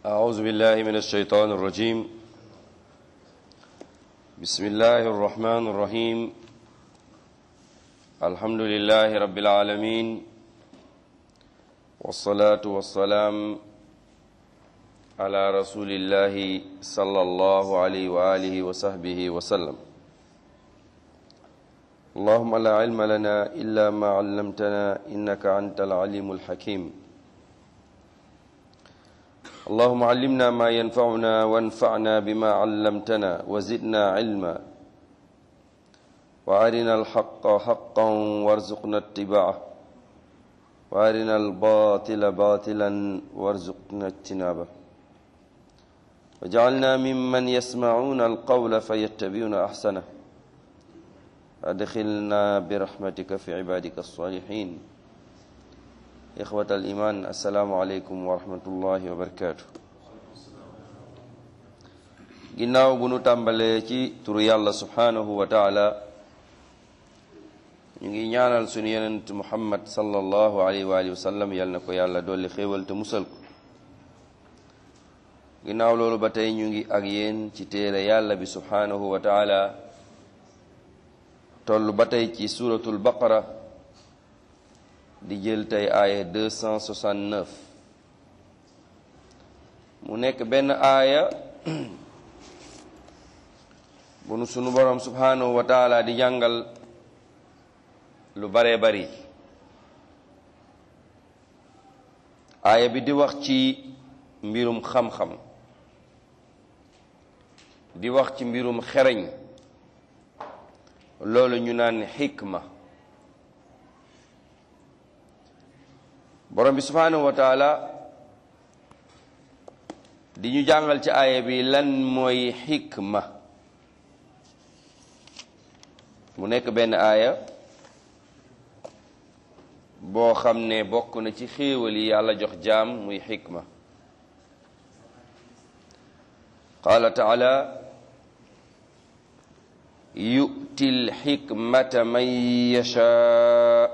أعوذ بالله من الشيطان الرجيم بسم الله الرحمن الرحيم الحمد لله رب العالمين والصلاة والسلام على رسول الله صلى الله عليه وآله وصحبه وسلم اللهم لا علم لنا إلا ما علمتنا إنك أنت العليم الحكيم اللهم علمنا ما ينفعنا وانفعنا بما علمتنا وزدنا علما وارنا الحق حقا وارزقنا اتباعه وارنا الباطل باطلا وارزقنا اجتنابه وجعلنا ممن يسمعون القول فيتبعون احسنه ادخلنا برحمتك في عبادك الصالحين إخوة الإيمان السلام عليكم ورحمة الله وبركاته ginnaaw bu nu tàmbalee ci turu yàlla subhanahu wa taala ñu ngi ñaanal sunu yonent muhammad sallallahu alayhi wa alihi wa sallam yal na ko yàlla dolli xéewal te musal ko ginnaaw loolu ba tey ñu ngi ak yéen ci téere yàlla bi subhanahu wa taala toll ba tey ci suratul baqara di jël tey aaya 269 mu nekk benn aaya bu nu sunu borom subhanahu wa taala di jàngal lu baree bari aaya bi di wax ci mbirum xam-xam di wax ci mbirum xereñ loolu ñu naan xikma borom bi subhanahu wa taala di ñu jàngal ci aaya bi lan mooy xikma mu nekk benn aaya boo xam ne bokk na ci xéewal yi yàlla jox jaam muy xikma qaala taala yu'ti lxikmata man yashaa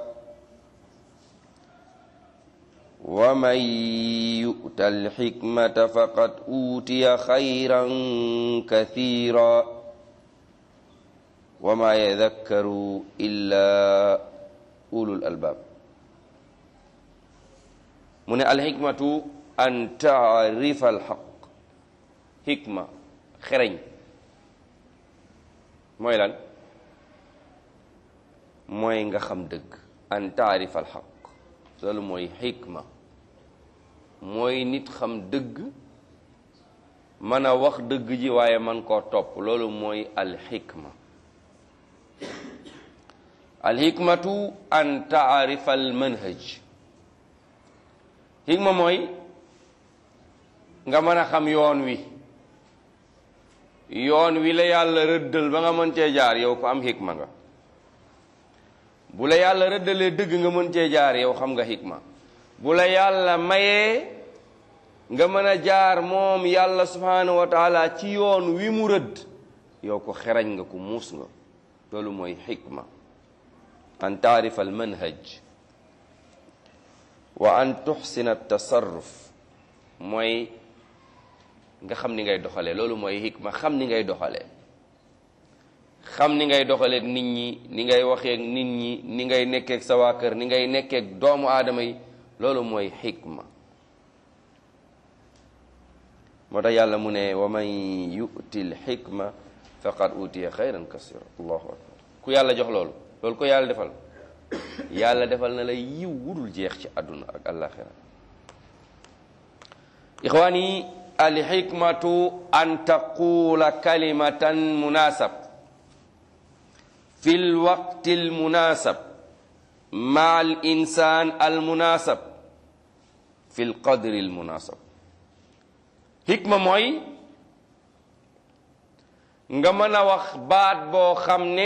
ومن يؤت الحكمة فقد أوتي خيرا كثيرا وما يذكر إلا أولو الألباب من الحكمة أن تعرف الحق حكمة خرين mooy lan mooy nga xam dëgg an taarif alxaq loolu mooy xikma mooy nit xam dëgg mën a wax dëgg ji waaye man koo topp loolu mooy alxikma alxikmatu an taarifa almanhaj xikma mooy nga mën a xam yoon wi yoon wi la yàlla rëddal ba nga mën cee jaar yow ko am xikma nga bu la yàlla rëddalee dëgg nga mën cee jaar yow xam nga xikma bu la yàlla mayee nga mën a jaar moom yàlla subhanahu wa taala ci yoon wi mu rëdd yow ko xerañ nga ko muus nga loolu mooy xikma an taarifa al manhaj wa an tuxsina tasarruf mooy nga xam ni ngay doxalee loolu mooy xikma xam ni ngay doxalee xam ni ngay doxaleek nit ñi ni ngay waxeek nit ñi ni ngay nekkeek sa waa kër ni ngay nekkeek doomu aadama yi loolu mooy xikma moo tax yàlla mu ne wa man yu'ti l xikma faqad utiya xayran kasira allahu akbar ku yàlla jox loolu loolu ko yàlla defal yàlla defal na la yiw wudul jeex ci àdduna ak àllaaxira ixwaan yi alxikmatu an taqula kalimatan munasab fi lwaqti almunasab maa al insan almunasab fi lqadri almunasab xikma mooy nga mën a wax baat boo xam ne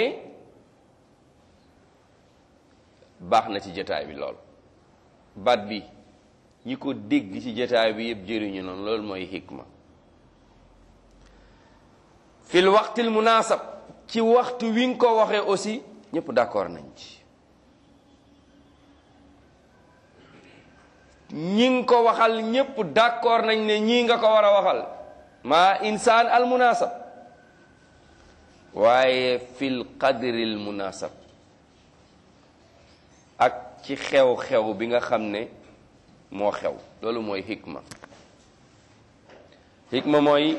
baax na ci jotaay bi lool baat bi ñi ko dégg ci jotaay bi yëpp jëriñu noonu loolu mooy xikma fi lwaqti almunasab ci waxtu wi nga ko waxee aussi ñëpp d'accord nañ ci ñi nga ko waxal ñépp d'accord nañ ne ñii nga ko war a waxal maa insaan al munasab waaye fil qadril munasab ak ci xew-xew bi nga xam ne moo xew loolu mooy hikma hikma mooy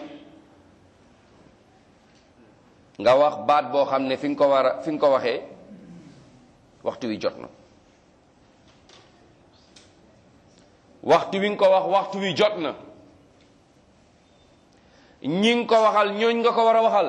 nga wax baat boo xam ne fi nga ko war a fi nga ko waxee waxtu wi jot na waxtu wi nga ko wax waxtu wi jot na ñi nga ko waxal ñooñ nga ko war a waxal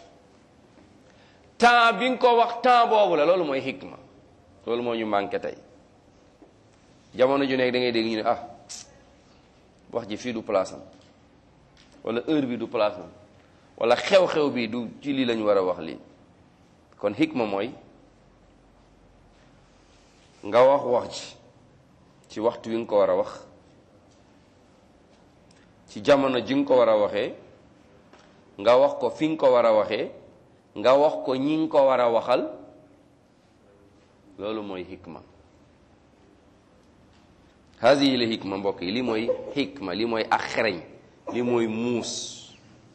temps bi nga ko wax temps boobu la loolu mooy hikma loolu moo ñu manqué tey jamono ju nekk da ngay dégg ñu ne ah wax ji fii du place am wala heure bi du place am wala xew-xew bi du ci lii lañu war a wax lii kon hikma mooy nga wax wax ji ci waxtu wi nga ko war a wax ci jamono ji nga ko war a waxee nga wax ko fi nga ko war a waxee nga wax ko ñi nga ko war a waxal loolu mooy hikma hadihi la hikma mbokk yi li mooy hikma li mooy ak xereñ li mooy muus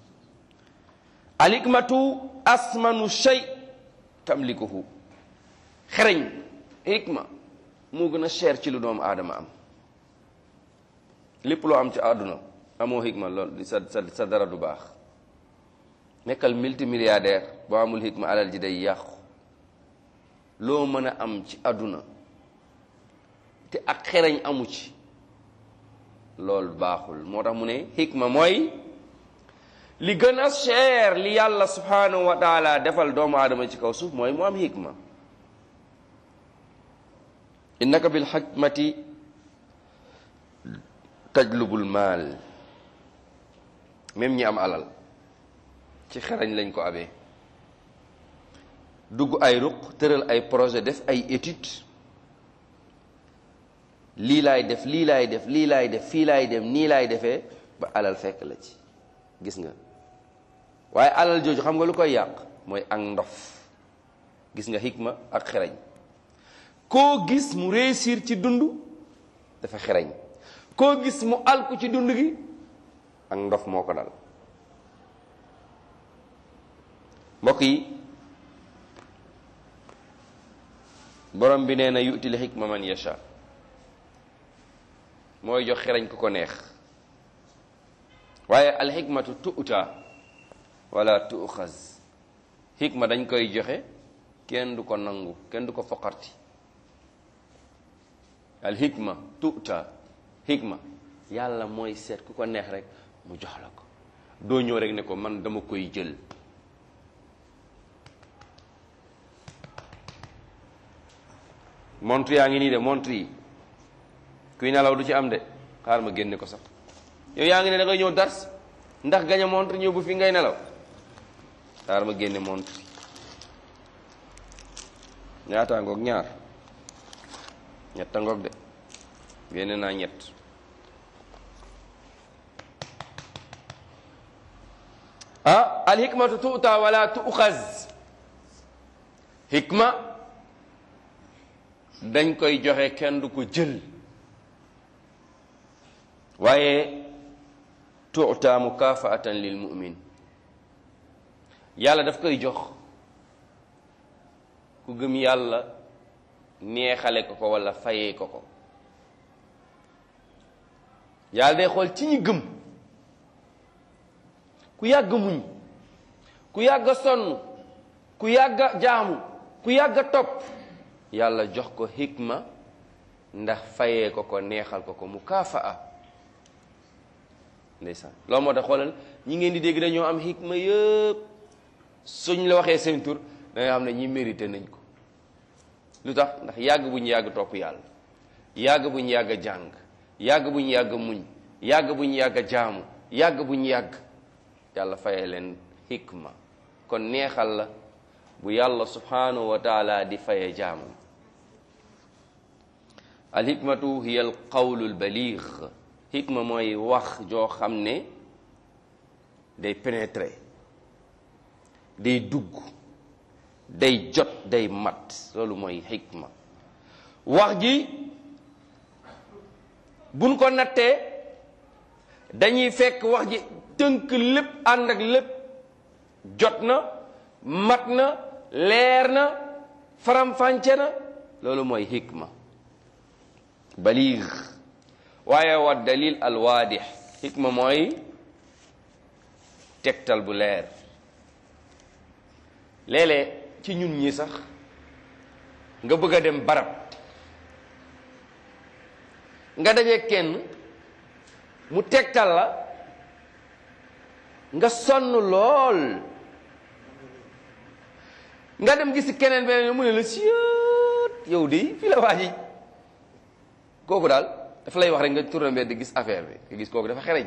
al hikmatu asmanu shay tamlikuhu xereñ hikma moo gën a cher ci lu doomu aadama am lépp loo am ci àdduna amoo hikma lool sa sa sa dara du baax nekkal multimilliardaire boo amul hikma alal ji day yàqu loo mën a am ci àdduna te ak xereñ amu ci loolu baaxul moo tax mu ne hikma mooy li gën a cher li yàlla subhanahu wa taala defal doomu aadama ci kaw suuf mooy mu am hikma innaka bil hikmati tajlubul maal même ñi am alal ci xereñ lañ ko abee dugg ay ruq tëral ay projet def ay étude lii laay def lii laay def lii laay def fii laay dem nii laay defee ba alal fekk la ci gis nga waaye alal jooju xam nga lu koy yàq mooy ak ndof gis nga hikma ak xereñ koo gis mu réussir ci dund dafa xereñ koo gis mu alku ci dund gi ak ndof moo ko dal mbokk yi borom bi nee na yu'til hikma man yasha mooy jox xereñ ku ko neex waaye alxikmatu tu'ta wala tu'xaz hikma dañ koy joxe kenn du ko nangu kenn du ko foqarti alxikma tu'ta hikma yàlla mooy seet ku ko neex rek mu jox la ko doo ñëw rek ne ko man dama koy jël montre yaa ngi nii de montre yi kuy nelaw du ci am de xaar ma génne ko sax yow yaa ngi ne da ngay ñëw dars ndax gañ a montre ñëw bu fi ngay nelaw xaar ma génne montre ñaata ngoog ñaar ñetta ngoog de génne naa ñett ah al hikmatu tuuta wala tuuxaz hikma dañ koy joxe kenn du ko jël waaye tuuta mukafaatan lil mumin yàlla daf koy jox ku gëm yàlla neexale ko ko wala fayee ko ko yàlla day xool ci ñi gëm ku yàgg muñ ku yàgg sonn ku yàgg jaamu ku yàgg topp yàlla jox ko hikma ndax fayee ko ko neexal ko ko mukafaa ndeysaan loolu moo tax xoolal ñi ngeen di dégg dañoo am hikma yëpp suñ la waxee seen tur da nga xam ne ñi mérité nañ ko lu tax ndax yàgg bu ñu yàgg topp yàlla yàgg bu ñu yàgg jàng yàgg bu ñu yàgg muñ yàgg bu ñu yàgg jaamu yàgg bu ñu yàgg yàlla fayee leen hikma kon neexal la bu yàlla subhanahu wa taala di fayee jaamam al hikmatu hiya al qawlu al baligh hikma mooy wax joo xam ne day pénétrer day dugg day jot day mat loolu mooy hikma wax ji buñ ko nattee dañuy fekk wax ji tënk lépp ànd ak lépp jot na mat na leer na faram-fànce na loolu mooy hikma baliig waaye wa dalil al waadix hikma mooy tegtal bu leer léeg-léeg ci ñun ñi sax nga bëgg a dem barab nga daje kenn mu tegtal la nga sonn lool nga dem gis keneen beneen mu ne la siot yow de fii la waa ji kooku daal dafa lay wax rek nga tourné mbedd di gis affaire bi nga gis kooku dafa xereñ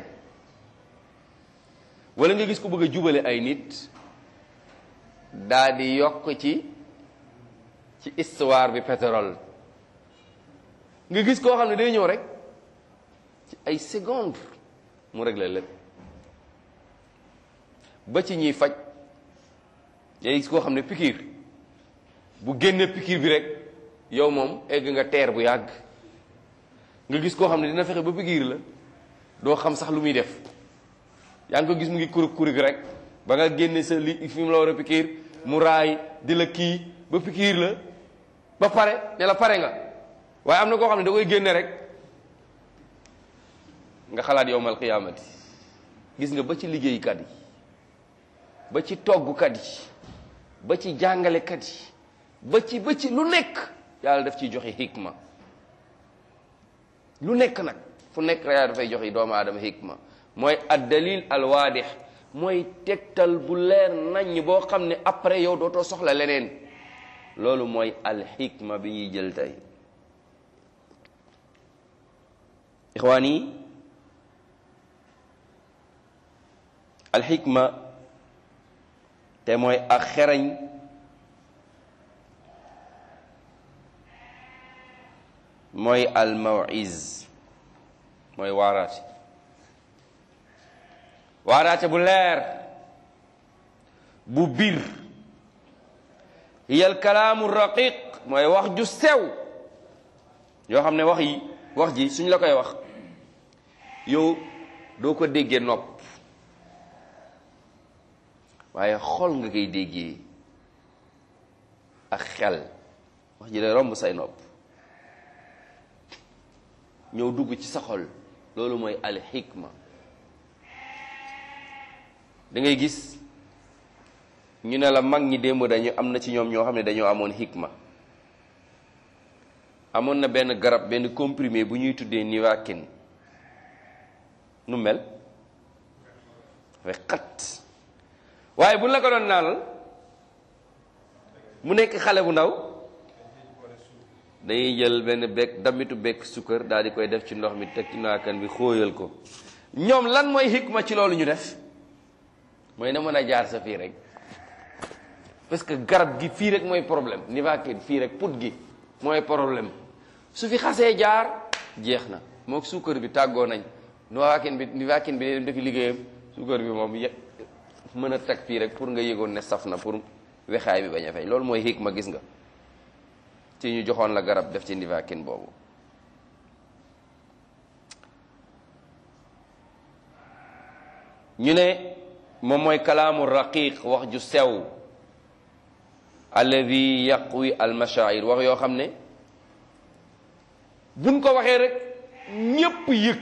wala nga gis ko bëgg a jubale ay nit daa di yokk ci ci histoire bi pétrole nga gis koo xam ne day ñëw rek ci ay seconde mu réglé lépp ba ci ñiy faj day gis koo xam ne pikiir bu génnee pikiir bi rek yow moom egg nga teer bu yàgg nga gis koo xam ne dina fexe ba pikiir la doo xam sax lu muy def yaa ngi ko gis mu ngi kurig kurig rek ba nga génne sa li fi mu la war a pikiir mu raay di la kii ba pikiir la ba pare ne la pare nga waaye am na koo xam ne da koy génne rek nga xalaat yowmal qiyaamati gis nga ba ci liggéeykat yi ba ci toggkat yi ba ci jàngalekat yi ba ci ba ci lu nekk yàlla daf ciy joxe hikma lu nekk nag fu nekk rek dafay joxe doomu aadama hikma mooy ad dalil al waadix mooy tegtal bu leer naññ boo xam ne après yow dootoo soxla leneen loolu mooy al hikma bi ñuy jël tey ixwaan yi al hikma te mooy ak xerañ mooy al mawiz mooy waaraate waaraate bu leer bu bir hiya al kalaamu raqiq mooy wax ju sew yoo xam ne wax yi wax ji suñ la koy wax yow doo ko déggee nopp waaye xol nga koy déggee ak xel wax ji lay romb say nopp ñëw dugg ci sa xol loolu mooy al hikma da ngay gis ñu ne la mag ñi démb dañu am na ci ñoom ñoo xam ne dañoo amoon hikma amoon na benn garab benn comprimé bu ñuy tuddee nivaquine nu mel dafay xat waaye bu la ko doon naanal mu nekk xale bu ndaw dañuy jël benn bekk damitu bekk sukkar daal di koy def ci ndox mi teg ci naakan bi xóoyal ko ñoom lan mooy hikma ci loolu ñu def mooy na mën a jaar sa fii rek parce que garab gi fii rek mooy problème nivaquine fii rek put gi mooy problème su fi xasee jaar jeex na mook suukar bi tàggoo nañ nivaquine bi nivaquine bi day dem defi liggéeyam suukar bi moom ye mën a teg fii rek pour nga yëgoon ne saf na pour wexaay bi bañ a fay loolu mooy hikma gis nga ci ñu joxoon la garab def ci nivaquine boobu ñu ne moom mooy kalaamu raqiq wax ju sew alladi yaqwi almashair wax yoo xam ne buñ ko waxee rek ñépp yëg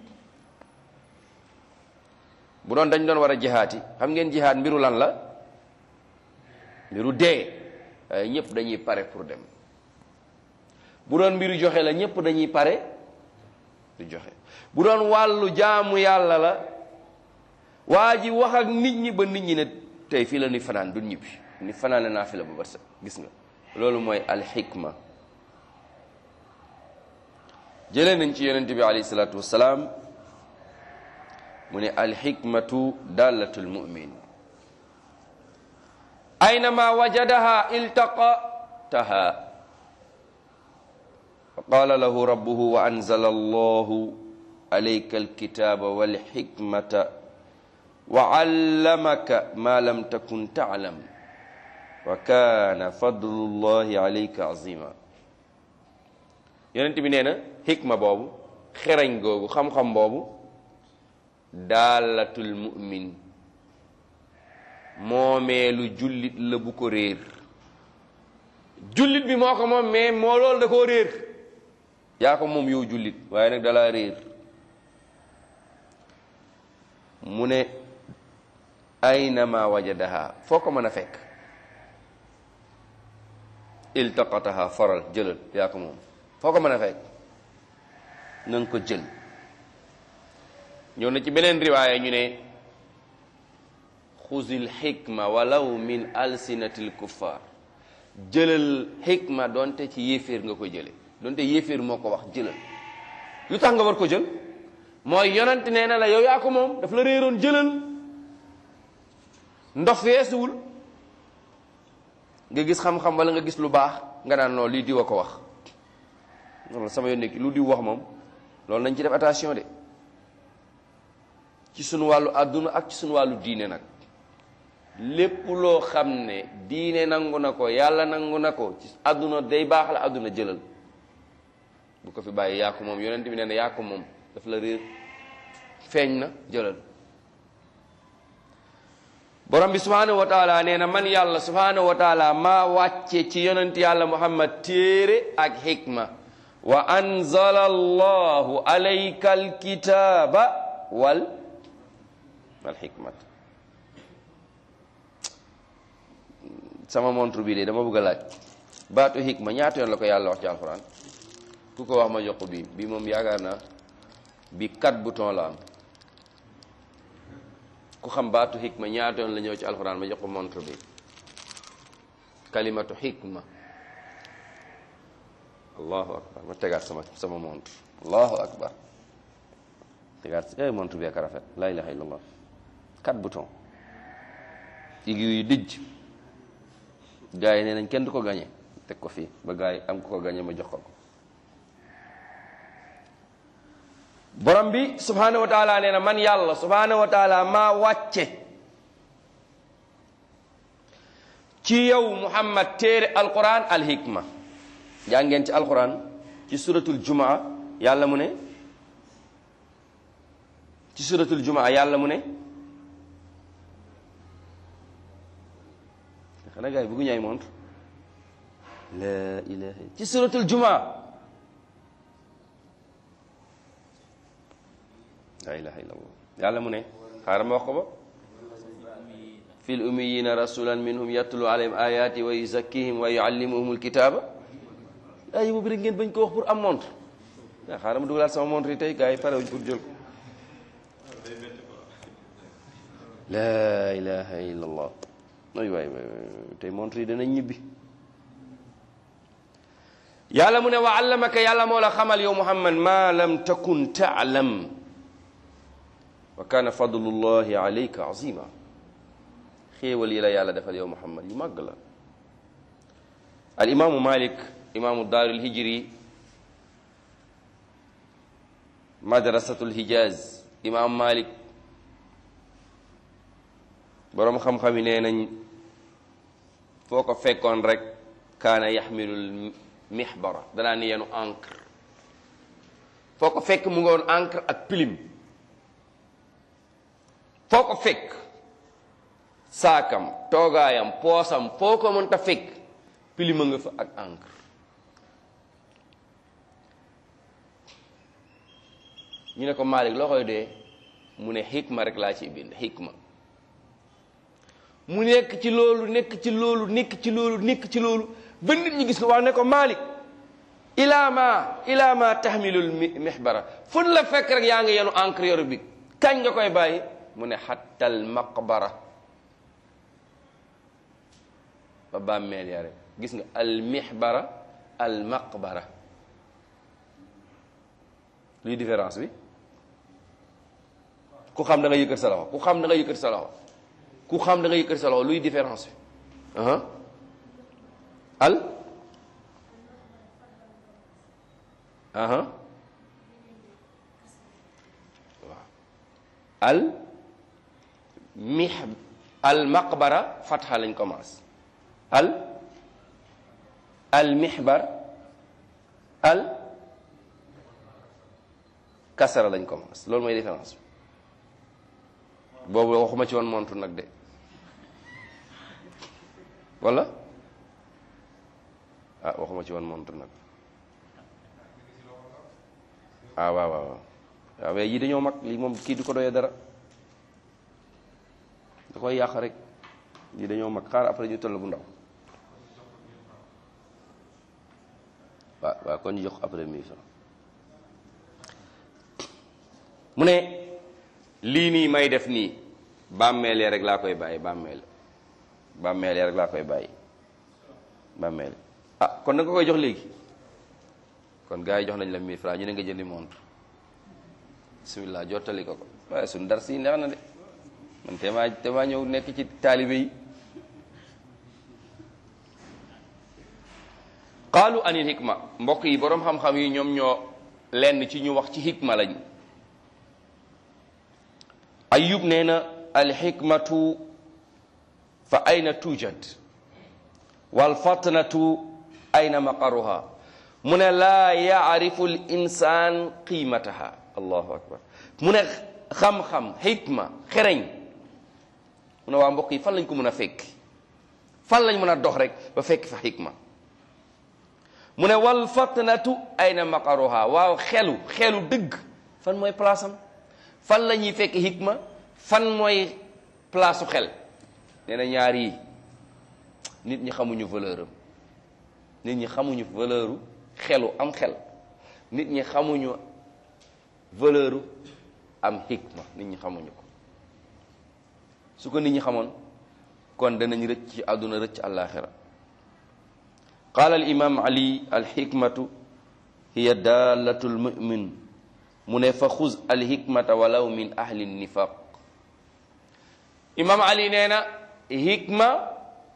bu doon dañ doon war a jihaati xam ngeen jihaat mbiru lan la mbiru dee waaye ñépp dañuy pare pour dem bu doon mbiru joxe la ñépp dañuy pare du joxe bu doon wàllu jaamu yàlla la waa ji wax ak nit ñi ba nit ñi ne tey fii la ñuy fanaan du ñibbi ni fanaane naa fi la bu barsa gis nga loolu mooy alxikma jëlee nañ ci yonent bi alayhi salaatu wassalaam mu ne alxikmatu dallatul mumin aynama wajadaha iltaqataha fa qala lahu rabbuhu wa anzala allahu alayka alkitaba walxikmata wa allamaka ma lam takun taalam wa kaana fadlullahi alayka azima yonent bi nee na xikma boobu xerañ googu xam-xam boobu daalatul mu'min moomeelu jullit la bu ko réer jullit bi moo ko moom mais moo loolu da koo réer yaa ko moom yow jullit waaye nag dalaa réer mu ne aynama wajadaha foo ko mën a fekk iltaqataha faral jëlal yaa ko moom foo ko mën a fekk na nga ko jël ñëw na ci beneen riwaaya ñu ne xuzil xikma walaw min alsinatil kuffar jëlal xikma donte ci yéeféer nga ko jële donte yéeféer moo ko wax jëlal lu tax nga war ko jël mooy yonent nee na la yow yaa ko moom daf la réeroon jëlal ndox feesuwul nga gis xam-xam wala nga gis lu baax nga naan non lii diw a ko wax loolu sama yoon nekk lu diw wax moom loolu nañ ci def attention de ci sunu wàllu àdduna ak ci sunu wàllu diine nag lépp loo xam ne diine nangu na ko yàlla nangu na ko ci àdduna day baax la àdduna jëlal bu ko fi bàyyi yaa ko moom yonent bi nee na yaa ko moom daf la réer feeñ na jëlal borom bi subhanahu wa taala nee na man yàlla subhanahu wa taala maa wàcce ci yonent yàlla muhammad téere ak xikma wa anzala allahu alayka alkitaba wal wal xikmat sama montre bi de dama bëgg a laaj baatu xikma ñaata yoon la ko yàlla wax ci alxuraan ku ko wax ma jox ko bii bii moom yaakaar naa bi quatre bouton la am ku xam baatu xikma ñaata yoon la ñëw ci alxuraan ma jox ko montre bi kalimatu xikma allahu akbar ma tegaat sama sama montre allahu akbar tegaat eh montre bi ak rafet la ilaha illallah quatre bouton aiguille yu dijj gars yi nee nañ kenn du ko gañe teg ko fii ba gars yi am ko ko gañe ma jox ko ko borom bi subhanahu wa taala nee na man yàlla subhanahu wa taala maa wàcce ci yow muhammad téere alquran alhikma jaa ngeen ci alquran ci suratul jumaa yàlla mu ne ci suratul jumaa yàlla mu ne xanaa gars yi bëggu ñaay montre la ilaha ci suratul jumaa la ilaha illallah yàlla mu ne xaaral ma wax ko ba fil ummiyina rasulan minhum yatlu alayhim ayati wa yuzakkihim wa yuallimuhum alkitaba ay boobu rek ngeen bañ ko wax pour am montre waaw xaaral ma dugalaat sama montre yi tey gars yi pare wuñ pour jël ko la ilaha illallah ay waay waay tey montre yi danañ ñibbi yàlla mu ne wa allamaka yàlla moo la xamal yow muhammad ma lam takun taalam wa kaana fadlullahi alayka azima xéewal yi la yàlla defal yow muhammad yu màgg la al imaamu malik imaamu daarul hijri madrasatul hijaz imaam malik boroom xam-xam yi nee nañ foo ko fekkoon rek kaana yaxmilul mixbara danaa ni yenu encre foo ko fekk mu ngoon encre ak pilim foo ko fekk saakam toogaayam poosam foo ko mënta fekk pilima nga fa ak encre ñu ne ko Malik loo koy dee mu ne xikma rek laa ciy bind xikma mu nekk ci loolu nekk ci loolu nekk ci loolu nekk ci loolu ba nit ñi gis ko wax ne ko Malik ilaa ma ilaa ma tahmilul mihbara fun la fekk rek yaa ngi yenu encre yoru bi kañ nga koy bàyyi mu ne xattal maqbara ba bàmmeel ya rek gis nga al mihbara al maqbara luy différence bi ku xam da nga yëkkat sa loxo ku xam da nga yëkkat sa loxo ku xam da nga yëkkat sa loxo luy différence bi aha al aha waaw al mih al maqbara fatxa lañ commence al al mihbar al kasara lañ commence loolu mooy différence bi boobu waxuma ci woon montre nag de wala ah waxuma ci woon montre nag ah waaw waaw waaw waaw mais yii dañoo mag lii moom kii du ko doyee dara da koy yàq rek yii dañoo mag xaar après ñu toll bu ndaw waaw waaw kon ñu jox après mille francs mu ne lii nii may def nii bàmmeelee rek laa koy bàyyi bàmmeel bàmmeelee rek laa koy bàyyi bàmmeel ah kon da nga koy jox léegi kon gars yi jox nañ la mille francs ñu ne nga jëndi montre bismillah jottali ko ko waaye suñu dar si neex na de man te maa te maa ñëw nekk ci taalibe yi qaalu anil hikma mbokk yi boroom xam-xam yi ñoom ñoo lenn ci ñu wax ci hikma lañ ayub nee na alxikmatu fa ayna tujad walfatnatu ayna maqaruha mu ne laa yaarifu l insaan qiimataha allahu akbar mu ne xam-xam xikma xereñ mu ne waa mbokk yi fan lañ ko mën a fekk fan lañ mën a dox rek ba fekk fa xikma mu ne wal fatnatu ayna maqaruha waaw xelu xelu dëgg fan mooy place am fan la ñuy fekk hikma fan mooy place su xel nee na ñaar yi nit ñi xamuñu valeur am nit ñi xamuñu valeur u xelu am xel nit ñi xamuñu valeur u am hikma nit ñi xamuñu ko su ko nit ñi xamoon kon danañ rëcc ci àdduna rëcc àllaaxira qaala al imam ali alxikmatu hiya daalatu lmumin mu ne fa xuz alhikmata walaw min ahli nifaq imam ali nee na hikma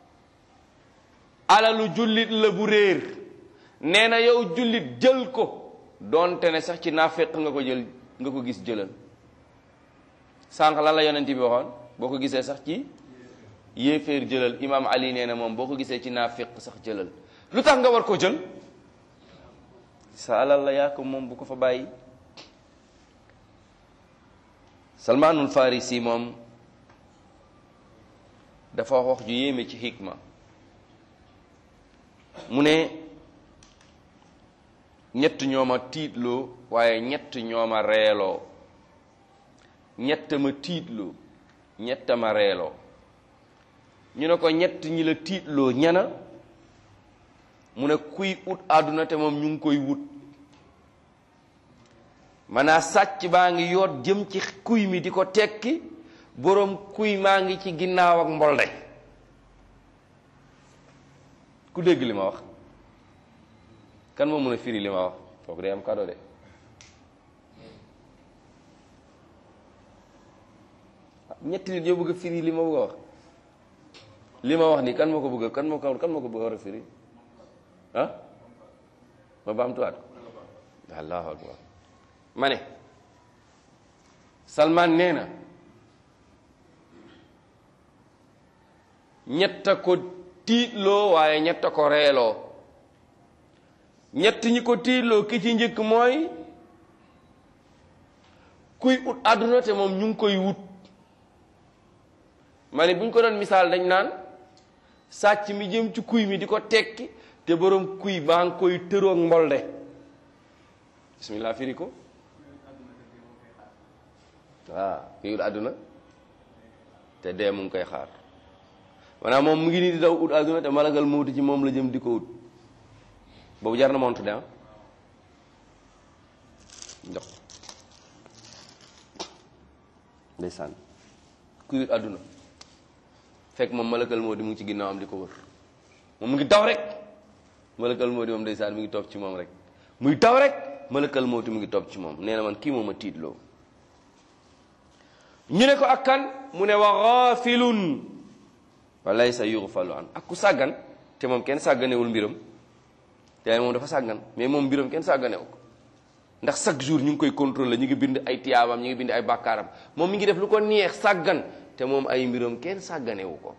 alalu jullit la bu réer nee na yow jullit jël ko doonte ne sax ci naafeq nga ko jël nga ko gis jëlal sànq lan la yonent bi waxoon boo ko gisee sax ci yéeféer jëlal imam ali nee na moom boo ko gisee ci naafeq sax jëlal lu tax nga war ko jël sa alal la yaa ko moom bu ko fa bàyyi salmaanul farisi moom dafa wax ju yéeme ci hikma mu ne ñett ñooma tiitloo waaye ñett ñooma reeloo ñett ma tiitloo ñett ma reeloo ñu ne ko ñett ñi la tiitloo ñana mu ne kuy ut àdduna te moom ñu ngi koy wut maanaa sàcc baa ngi yoot jëm ci kuy mi di ko tekki boroom kuy maa ngi ci ginnaaw ak mbolde ku dégg li ma wax kan moo mën a firi li ma wax foofu day am kado de ñetti nit ñoo bëgg a firi li ma bëgg a wax li ma wax nii kan moo ko bëgg kan moo ko kan moo ko bëgg a war a firi ah ma baamtuwaat ko allahu akbar ma ne Salman nee na ñett a ko tiitloo waaye ñett a ko reeloo ñett ñi ko tiitloo ki ci njëkk mooy kuy ut àdduna te moom ñu ngi koy wut ma ne bu ñu ko doon misaal dañ naan sàcc mi jëm ci kuy mi di ko tekki te borom kuy baa ngi koy tëroog mbolde bismillah firi ko waaw kuy ut àdduna te dee mu ngi koy xaar maanaam moom mu ngi nii di daw ut àdduna te malagal mawti ci moom la jëm di ko ut boobu jar na montu de ah ndox ndeysaan kuy ut àdduna fekk moom malakal moo di mu ngi ci ginnaawam di ko wër moom mu ngi daw rek malakal moo di moom ndeysaan mu ngi topp ci moom rek muy daw rek malakal moo di mu ngi topp ci moom nee na man kii moom a tiitloo ñu ne ko ak kan mu ne wa gaafilun wa laysa yughfalu an ak ku sàggan te moom kenn sàgganewul mbiram te moom dafa sàggan mais moom mbiram kenn sàgganewu ko ndax chaque jour ñu ngi koy contrôler ñu ngi bind ay tiyaabam ñu ngi bind ay bàkkaaram moom mi ngi def lu ko neex sàggan te moom ay mbiram kenn sàgganewu ko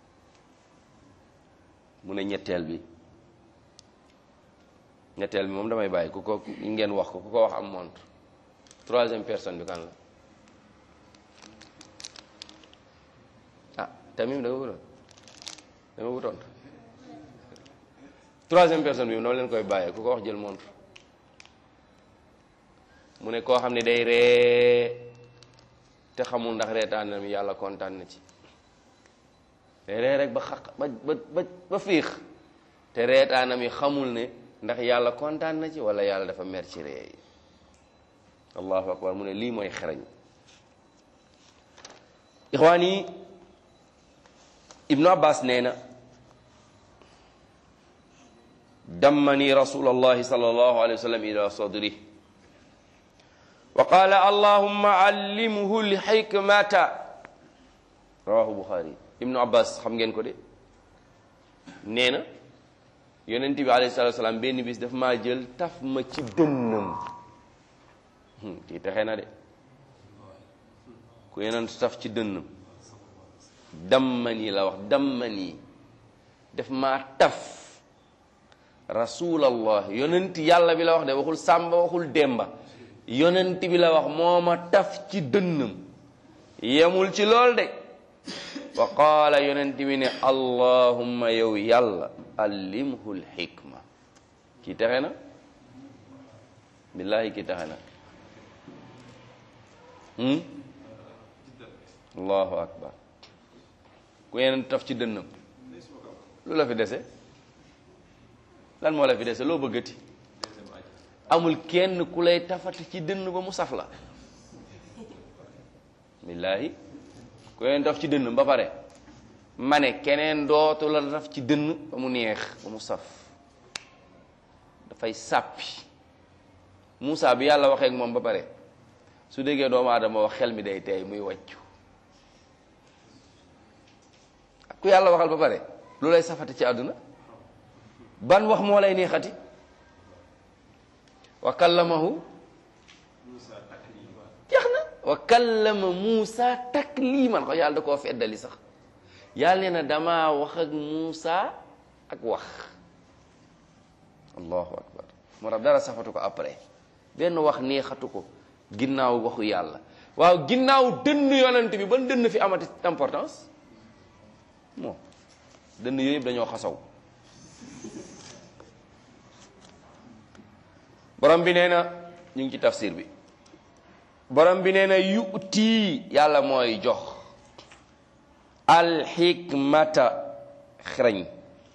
mu ne ñetteel bi ñetteel bi moom damay bàyyi ku ko ngeen wax ko ku ko wax am montre troisième personne bi kan la ah tamit da nga wutoon da nga wutoon troisième personne bi noonu leen koy bàyyee ku ko wax jël montre mu ne koo xam ne day ree te xamul ndax reetaan na mi yàlla kontaan na ci day ree rek ba xaq ba ba ba ba fiix te reetaanam yi xamul ne ndax yàlla kontaan na ci wala yàlla dafa mer ci ree yi allahu akbar mu ne lii mooy xereñ ixwaan yi ibnu abbas nee na dammani rasul allahi sal allahu alayhi wa sallam ila sadri wa qala allahumma allimhu lxikmata rawahu buxaari ibnu abbas xam ngeen ko de nee na yonent bi alayhi salatu salaam benn bis daf maa jël taf ma ci dënnam kii texe na de ku yonent taf ci dënnam dammani la wax dammani daf maa taf rasulallah yonent yàlla bi la wax de waxul sàmba waxul demba yonent bi la wax moo ma taf ci dënnam yemul ci lool de wa qaala yonent bi ne allahumma yow yàlla allimhu lxikma kii texe na billahi kii texe na allahu akbar ku yeneen taf ci dënnam lu la fi dese lan moo la fi dese loo bëggati amul kenn ku lay tafati ci dënn ba mu saf la billaahi ku yeneen taf ci dënn ba pare ma ne keneen dootu la taf ci dënn ba mu neex ba mu saf dafay sàppi Moussa bi yàlla waxee ak moom ba pare su déggee doomu aadama wax xel mi day teey muy wàccu ku yàlla waxal ba pare lu lay safati ci àdduna ban wax moo lay neexati wa kallamahu jeex na wa kallama Muusa takliman ko yàlla da koo feddali sax yàlla nee na damaa wax ak Muusa ak wax allahu akbar moo tax dara safatu ko après benn wax neexatu ko ginnaaw waxu yàlla waaw ginnaaw dënn yonent bi ban dënn fi amati importance moo dënn yooyu yëpp dañoo xasaw borom bi nee na ñu ngi ci tafsir bi borom bi nee na yu'ti yàlla mooy jox alxikmata xereñ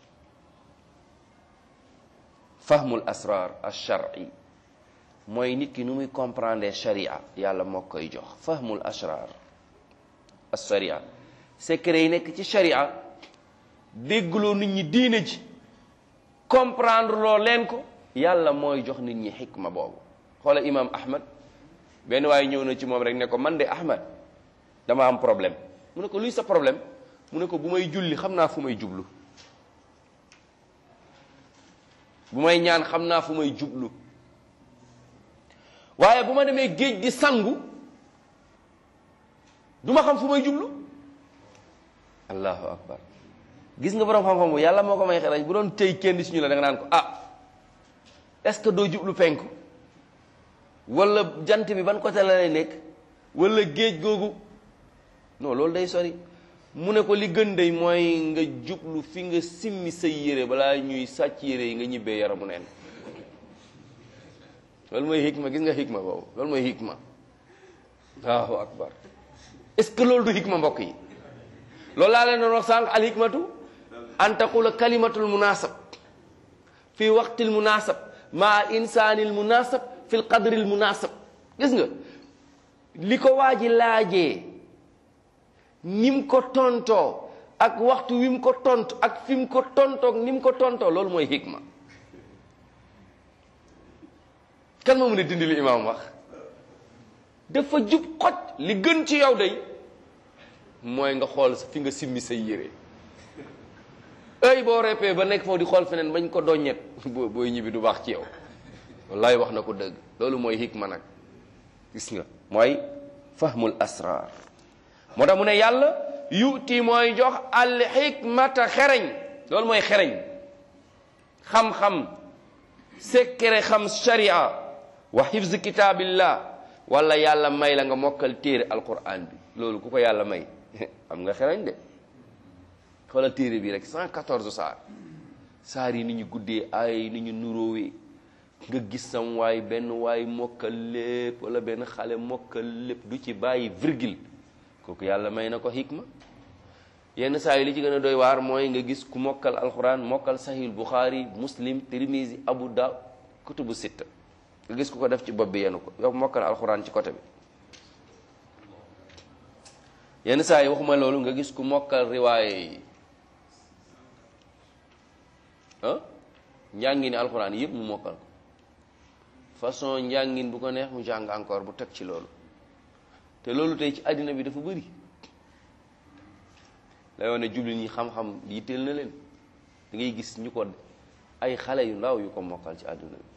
fahmul asrar alshar'i mooy nit ki nu muy comprendre sharia yàlla moo koy jox fahmul asrar alsharia secret yi nekk ci sharia déggloo nit ñi diine ji comprendre loo leen ko yàlla mooy jox nit ñi xikma boobu xoola imam ahmad benn waaye ñëw na ci moom rek ne ko man de ahmad dama am problème mu ne ko luy sa problème mu ne ko bu may julli xam naa fu may jublu bu may ñaan xam naa fu may jublu waaye bu ma demee géej gi sangu du ma xam fu may jublu allahu akbar gis nga borom xam-xam bu yàlla moo ko may xelaj bu doon tey kenn si ñu la da nga naan ko ah est-ce que doo jublu penku wala jant bi ban côté la lay nekk wala géej googu non loolu day sori mu ne ko li gën day mooy nga jublu fi nga simmi say yére balaa ñuy sàcc yére yi nga ñibbee yaramu neen loolu mooy hikma gis nga hikma boobu loolu mooy hikma allahu akbar est-ce que loolu du hikma mbokk yi loolu laa leen doon wax sànq al hikmatu an taqula kalimatul munasab fi waqtil munasab maa insaanil munasab fil qadril munasab gis nga li ko waa ji laajee ni mu ko tontoo ak waxtu wi mu ko tont ak fi mu ko tontoog ni mu ko tontoo loolu mooy hikma kan moo mën a dindi li imaam wax dafa jub xoj li gën ci yow day mooy nga xool fi nga simmi say yére ay boo reppee ba nekk foofu di xool feneen bañ ko doññet boo booy ñibbi du baax ci yow wallaay wax na ko dëgg loolu mooy hikma nag gis nga mooy fahmul asrar moo tax mu ne yàlla yuti mooy jox al hikmata xereñ loolu mooy xereñ xam-xam sekkere xam sharia wa hifz kitabillah wala yàlla may la nga mokkal téere alquran bi loolu ku ko yàlla may am nga xerañ de xoolal téere bi rek 114 saar saar yi ni ñu guddee ay ni ñu nuróowee nga gis sam waay benn waay mokkal lépp wala benn xale mokkal lépp du ci bàyyi virgule kooku yàlla may na ko hikma yenn saa yi li ci gën a doy waar mooy nga gis ku mokkal alquran mokkal sahih bukhari muslim tirmizi abu da kutubu sitta nga gis ku ko def ci bopp bi yenu ko yow mokkal alquran ci côté bi yenn saa yi waxuma loolu nga gis ku mokkal riwaaye yi ah njàngini alquran yëpp mu mokkal ko façon njàngin bu ko neex mu jàng encore bu teg ci loolu te loolu tey ci àddina bi dafa bëri lay woon ne jullit ñi xam-xam yitteel na leen da ngay gis ñu ko ay xale yu ndaw yu ko mokkal ci àdduna bi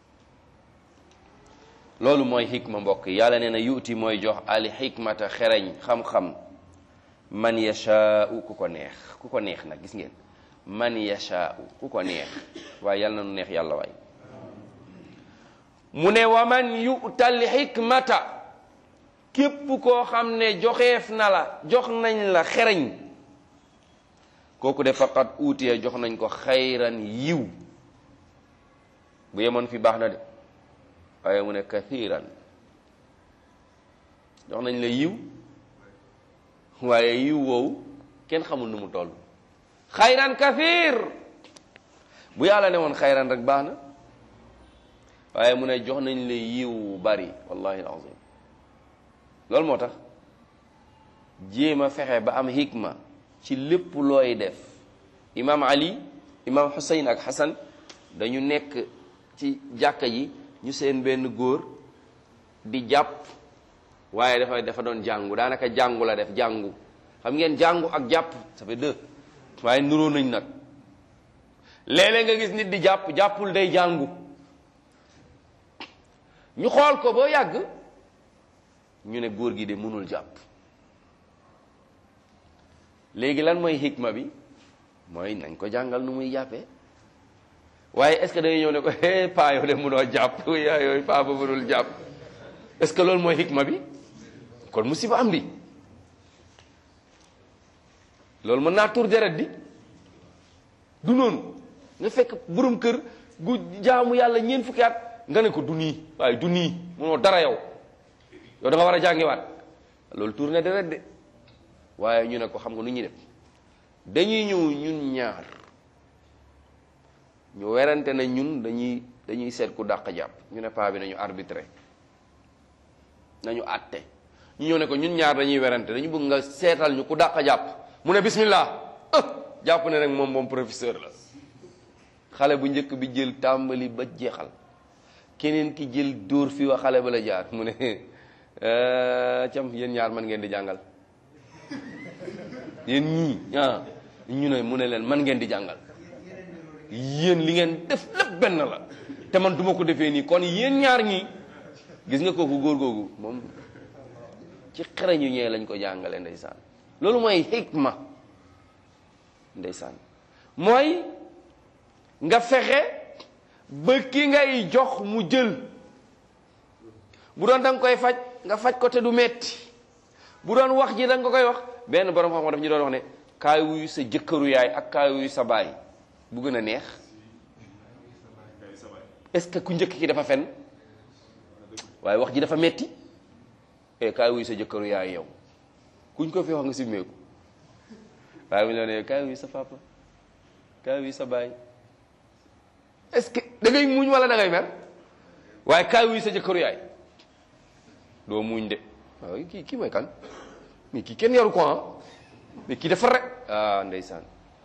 loolu mooy xikma mbokk yi yàlla nee na yuuti mooy jox al xikmata xereñ xam-xam man yashaau ku ko neex ku ko neex nag gis ngeen man yashaau ku ko neex waaye yàlla na nu neex yàlla waay mu ne wa man yu'tal xikmata képp koo xam ne joxeef na la jox nañ la xereñ kooku de faqat uutiye jox nañ ko xayran yiw bu yemoon fi baax na de waaye mu ne kathiran jox nañ la yiw waaye yiw woowu kenn xamul nu mu toll xayran kathir bu yàlla ne woon xayran rek baax na waaye mu ne jox nañ la yiw wu bari wallahi alazim loolu moo tax jéem a fexe ba am hikma ci lépp looy def imam ali imam Hussein ak Hassan dañu nekk ci jàkka ji ñu seen benn góor di jàpp waaye dafa dafa doon jàngu daanaka jàngu la def jàngu xam ngeen jàngu ak jàpp ça fait deux waaye nuroo nañ nag léeg-léeg nga gis nit di jàpp jàppul day jàngu ñu xool ko ba yàgg ñu ne góor gi de mënul jàpp léegi lan mooy hikma bi mooy nañ ko jàngal nu muy jàppee waaye est-ce que dañuy ñëw ne ko eh paa yow de mënoo jàpp yaa yooyu paa ba mënul jàpp est-ce que loolu mooy hikma bi kon musiba am di loolu mën naa tur deret di du noonu nga fekk borom kër gu jaamu yàlla ñeent fukki at nga ne ko du nii waaye du nii mënoo dara yow yow da nga war a jàngiwaat loolu tur na deret de waaye ñu ne ko xam nga nu ñuy def dañuy ñëw ñun ñaar ñu werante na ñun dañuy dañuy seet ku dàq jàpp ñu ne paa bi nañu arbitré nañu àtte ñu ñëw ne ko ñun ñaar dañuy werante dañu bëgg nga seetal ñu ku dàq jàpp mu ne bismillah jàpp ne rek moom moom professeur la xale bu njëkk bi jël tàmbali ba jeexal keneen ki jël dóor fi wa xale ba la jaar mu ne cam yéen ñaar man ngeen di jàngal yéen ñii ah ñu ne mu ne leen man ngeen di jàngal yéen li ngeen def lépp benn la te man duma ko defee nii kon yéen ñaar ñii gis nga kooku góor googu moom ci xereñu ñee lañ ko jàngale ndeysaan loolu mooy hikma ndeysaan mooy nga fexe ba ki ngay jox mu jël bu doon da nga koy faj nga faj ko te du metti bu doon wax ji da nga koy wax benn borom xam-xam daf ñu doon wax ne kaay wuyu sa jëkkëru yaay ak kaay wuyu sa baay bu gën a neex est-ce que ku njëkk ki dafa fen waaye wax ji dafa metti e kaay wuyu sa jëkkëru yaay yow kuñ ko fi wax nga simmeeku waaye mu ne ne kaay wuyu sa papa kaay wuyu sa baay est-ce que da ngay muñ wala da ngay mer waaye kaay wuyu sa jëkkëru yaay doo muñ de waaw kii kii mooy kan mais kii kenn yaru ko ah mais kii dafa rek ah ndeysaan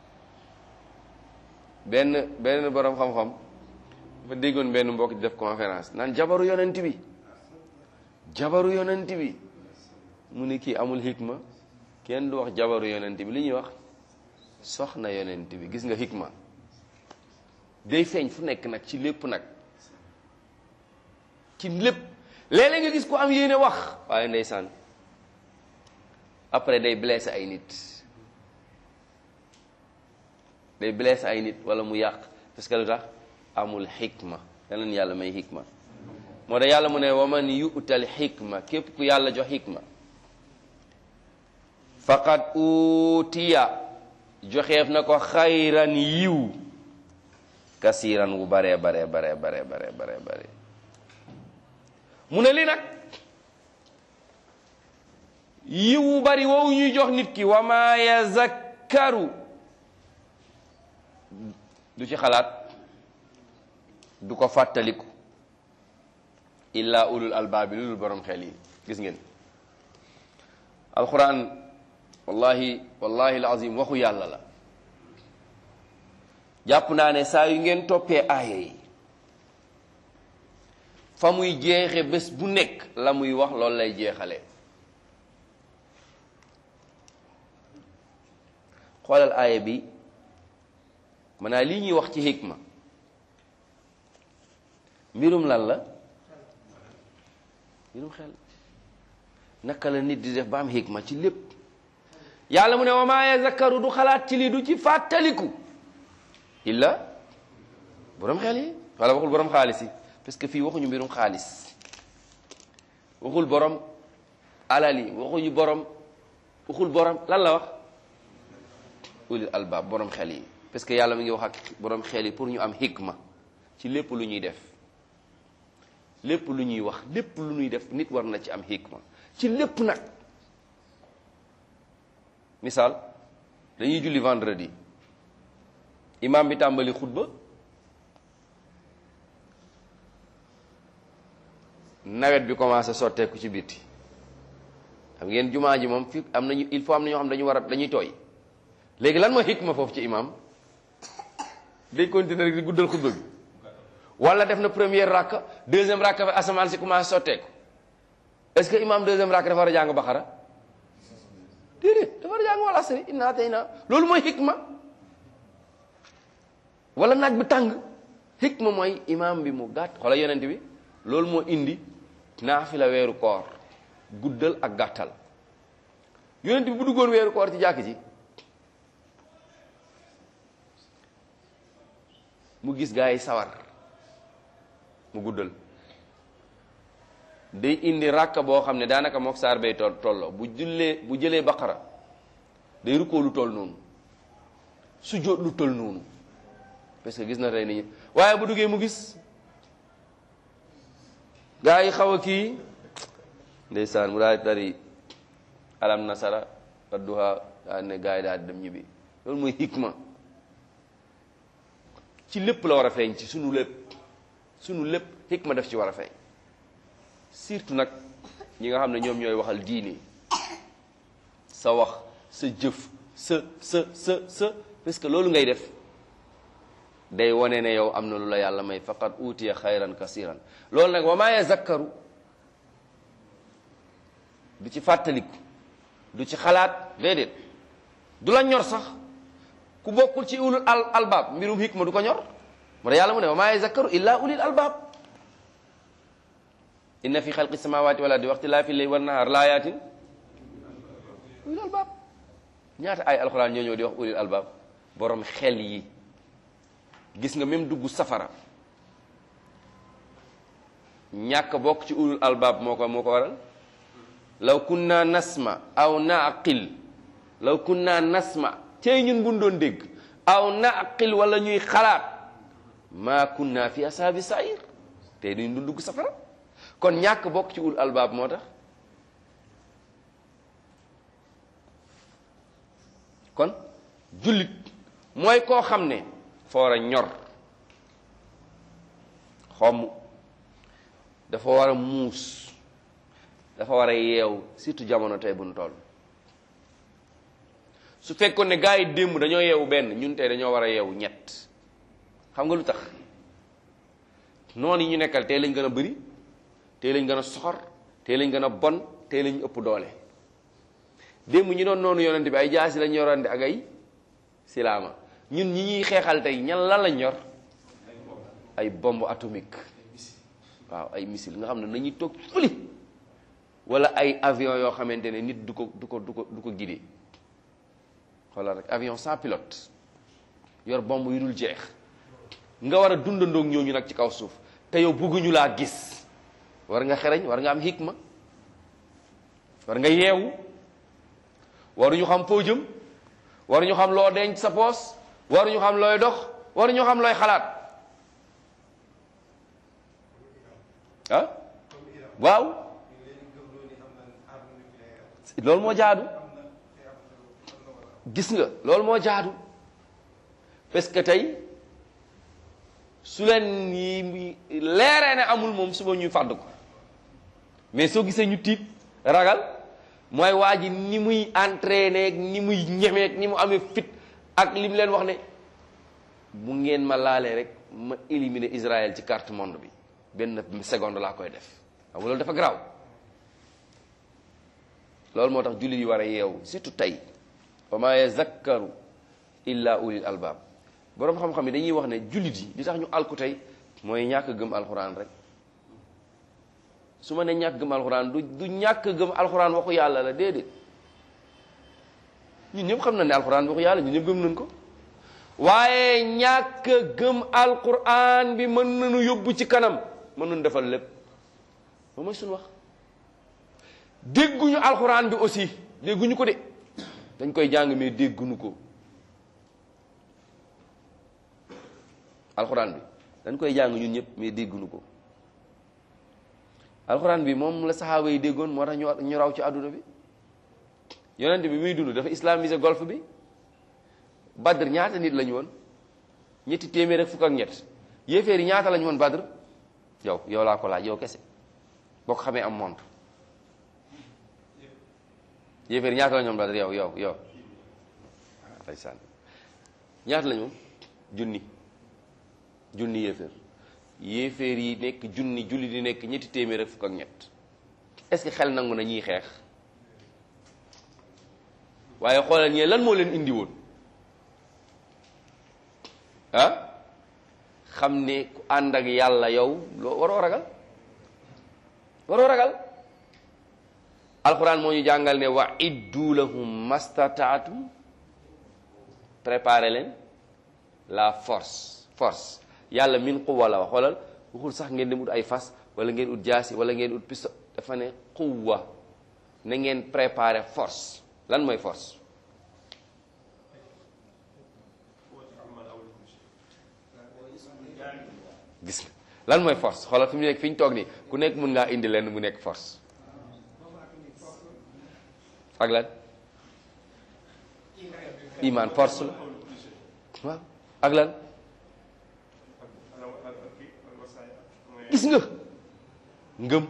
benn benn borom xam-xam dafa déggoon benn mbokk di def conférence naan jabaru yonent bi jabaru yonent bi mu ne kii amul hikma kenn du wax jabaru yonent bi li ñuy wax soxna yonent bi gis nga hikma day feeñ fu nekk nag ci lépp nag ci lépp léeg-léeg nga gis ko am yéene wax waaye ndeysaan après day blessé ay nit day blessé ay nit wala mu yàq parce que lu tax amul xikma yal na yàlla may xikma moo tax yàlla mu ne wa man yu'tal xikma képp ku yàlla jox xikma faqad utiya joxeef na ko xayran yiw kasiran wu bare bare bare bare bare bare bare mu ne li nag yiw wu bari woowu ñuy jox nit ki wa ma yazakkaru du ci xalaat du ko fàttaliku illa ulul albaabi lulul borom xel yi gis ngeen alquran wallahi wallahi alazim waxu yàlla la jàpp naa ne saa yu ngeen toppee aaya yi fa muy jeexe bés bu nekk la muy wax loolu lay jeexale xoolal aaya bi maanaam lii ñuy wax ci hikma mbirum lan la mbirum xel naka la nit di def ba am hikma ci lépp yàlla mu ne wa maa yazakkaru du xalaat ci lii du ci fàttaliku illa borom xel yi wala waxul borom xaalis yi parce que fii waxuñu mbirum xaalis waxul borom alal yi waxuñu borom waxul borom lan la wax ulil albaab borom xel yi parce que yàlla mi ngi wax ak borom xel yi pour ñu am hikma ci lépp lu ñuy def lépp lu ñuy wax lépp lu ñuy def nit war na ci am hikma ci lépp nag misaal dañuy julli vendredi imam bi tàmbali xutba nawet bi commencé sotteeku ci bitti xam ngeen jumaa ji moom fi am nañu il faut am na ñoo xam dañu war a dañuy tooy léegi lan mooy hikma foofu ci imam day continuer rek di guddal xutba bi wala def na première rakka deuxième rakka fa asamaan si commencé sotteeku est-ce que imam deuxième rakka dafa war a jàng baxara déedéet dafa war a jàng wala asri inna atayna loolu mooy hikma wala naaj bi tàng hikma mooy imam bi mu gàtt xoola yonent bi loolu moo indi naafila weeru koor guddal ak gàttal yonent bi bu duggoon weeru koor ci jàkk ji mu gis gaa yi sawar mu guddal day indi ràkka boo xam ne daanaka mook saar bay toll tolloo bu jullee bu jëlee baqara day rukkoo lu toll noonu sujjóot lu toll noonu parce que gis na tey nit ñi waaye bu duggee mu gis gaa yi xaw a kii ndeysaan mu daal di tari alam nasara adduha daal ne gaa yi daal di dem ñibbi loolu mooy hikma ci lépp la war a feeñ ci sunu lépp sunu lépp hikma def ci war a feeñ surtout nag ñi nga xam ne ñoom ñooy waxal diine sa wax sa jëf sa sa sa sa parce que loolu ngay def day wone ne yow am na lu la yàlla may faqad utiya xayran kasiran loolu nag wa maa yazakkaru du ci fàttaliku du ci xalaat déedéet du la ñor sax ku bokkul ci ulul al albaab mbirum hikma du ko ñor moo tax yàlla mu ne wa maa yazakkaru illa ulil albaab inna fi xalqi samawati wal ardi wa ixtilaafi layli wan nahaar laayatin ulil albaab ñaata ay alxuraan ñoo ñëw di wax ulil albaab borom xel yi gis nga même dugg safara ñàkk bokk ci ulul albaab moo ko moo ko waral law kunna nasma aw naqil law kunna nasma cey ñun buñ doon dégg aw naqil wala ñuy xalaat ma kunna fi asaabi sair tey duñ du dugg safara kon ñàkk bokk ci ulul albaab moo tax kon jullit mooy koo xam ne fa war a ñor xomm dafa war a muus dafa war a yeew surtout jamono tey bu nu toll su fekkoon ne gars yi démb dañoo yeewu benn ñun tey dañoo war a yeewu ñett xam nga lu tax noonu yi ñu nekkal tey lañ gën a bëri tey lañ gën a soxor tey lañ gën a bon tey lañ ëpp doole démb ñi doon noonu yonent bi ay jaasi lañ yorante ak ay silaama ñun ñi ñuy xeexal tey ñan lan lañ yor ay bombe atomique waaw ay missile nga xam ne nañuy toog fëli wala ay avion yoo xamante ne nit du ko du ko du ko du ko guider xoolal rek avion sans pilote yor bombe yu dul jeex nga war a dundandoog ñooñu nag ci kaw suuf te yow bëgguñu laa gis war nga xereñ war nga am hikma war nga yeewu waruñu xam foo jëm waruñu xam loo denc sa poos waruñu xam looy dox waruñu xam looy xalaat ah waaw loolu moo jaadu gis nga loolu moo jaadu parce que tey su leen yi leeree ne amul moom suba ñuy fàdd ko mais soo gisee ñu tiit ragal mooy waa ji ni muy entraîné ak ni muy ñemeek ni mu amee fit ak li mu leen wax ne bu ngeen ma laalee rek ma éliminer Israël ci carte monde bi benn seconde laa koy def xam nga loolu dafa garaaw loolu moo tax jullit yi war a yeewu surtout tey wa ma yazakkaru illa ulil albab boroom xam-xam yi dañuy wax ne jullit yi li tax ñu alku tey mooy ñàkk gëm alxuraan rek su ma ne ñàkk gëm alxuraan du du ñàkk gëm alxuraan waxu yàlla la déedéet ñun ñëpp xam na ne alxuraan waxu yàlla ñun ñëpp gëm nañ ko waaye ñàkk gëm alxuraan bi mën nañu yóbbu ci kanam mën nañu defal lépp ba mooy suñu wax dégguñu alxuraan bi aussi dégguñu ko de dañ koy jàng mais dégguñu ko alxuraan bi dañ koy jàng ñun ñëpp mais dégguñu ko alxuraan bi moom la saxaaba yi déggoon moo tax ñu ñu raw ci àdduna bi yonent bi muy dund dafa islamisé golfe bi badr ñaata nit lañu woon ñetti téeméer ak fukk ak ñett yéeféer yi ñaata lañu woon badr yow yow laa ko laaj yow kese boo ko xamee am montre yéeféer yi ñaata lañu woon badr yow yow yow ndeysaan ñaata lañu woon junni junni yéeféer yéeféer yi nekk junni julli di nekk ñetti téeméer ak fukk ak ñett est-ce que xel nangu na ñiy xeex waaye xoolal ñee lan moo leen indi woon ah xam ne ku ànd ak yàlla yow loo waroo ragal waroo ragal alxuraan moo ñu jàngal ne wa iddu lahum mastataatum préparé leen la force force yàlla min quwwa la wax xoolal waxul sax ngeen dem ut ay fas wala ngeen ut jaasi wala ngeen ut pisto dafa ne quwwa na ngeen préparé force lan mooy force gis nga lan mooy force xoolal fi mu nekk fi ñu toog nii ku nekk mën ngaa indi lenn mu nekk force ak lan iman force la waaw ak lan gis nga ngëm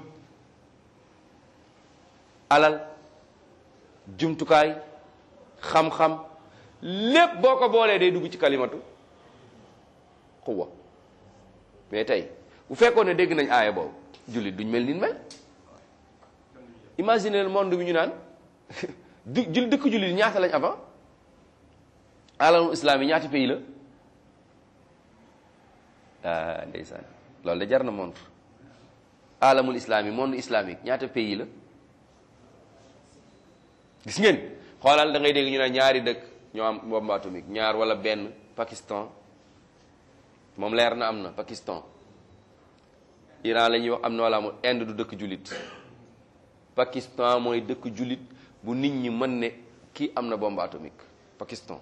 alal jumtukaay xam-xam lépp boo ko boolee day dugg ci kalimatu xuwa mais tey bu fekkoon ne dégg nañ aaya boobu jullit duñ mel ni mel imagine le monde bi ñu naan du jul dëkk jullit ñaata lañ avant alamul islam yi ñaata pays la ah ndeysaan loolu de jar na montre alamul islam yi monde islamique ñaata pays la gis ngeen xoolal da ngay dégg ñu ne ñaari dëkk ñoo am bombe atomique ñaar wala benn Pakistan moom leer na am na Pakistan Iran la ñuy wax am na wala amul Inde du dëkk jullit Pakistan mooy dëkk jullit bu nit ñi mën ne kii am na bombe atomique Pakistan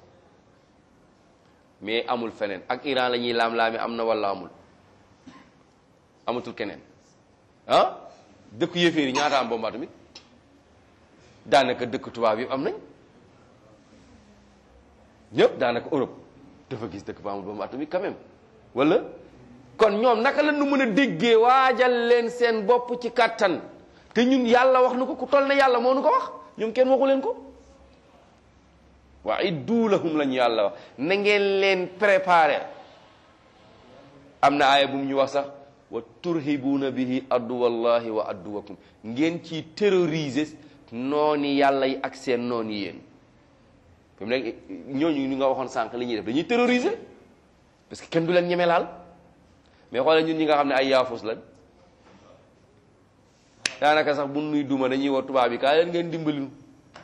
mais amul feneen ak Iran la ñuy laam-laame am na wala amul amatul keneen ah dëkk yéeféer yi ñaata am bombe atomique daanaka dëkk tubaab yëpp am nañ ñëpp daanaka Europe dafa gis dëkk ba amul bombe atomique quand même wala kon ñoom naka la nu mën a déggee waajal leen seen bopp ci kàttan te ñun yàlla wax nu ko ku toll ne yàlla moo nu ko wax ñoom kenn waxu leen ko wa iddu lahum lañu yàlla wax na ngeen leen préparer am na aaya bu mu ñu wax sax wa turhibuuna bihi adduwallahi wa adduwakum ngeen ci terroriser nooni yàlla yi ak seen noon yi yéen fi mu nekk ñooñu ñu nga waxoon sànq li ñuy def dañuy terroriser parce que kenn du leen ñeme laal mais xoolal ñun ñi nga xam ne ay yaafus lañ daanaka sax bu nuy duma dañuy war tubaab yi kaa leen ngeen dimbali nu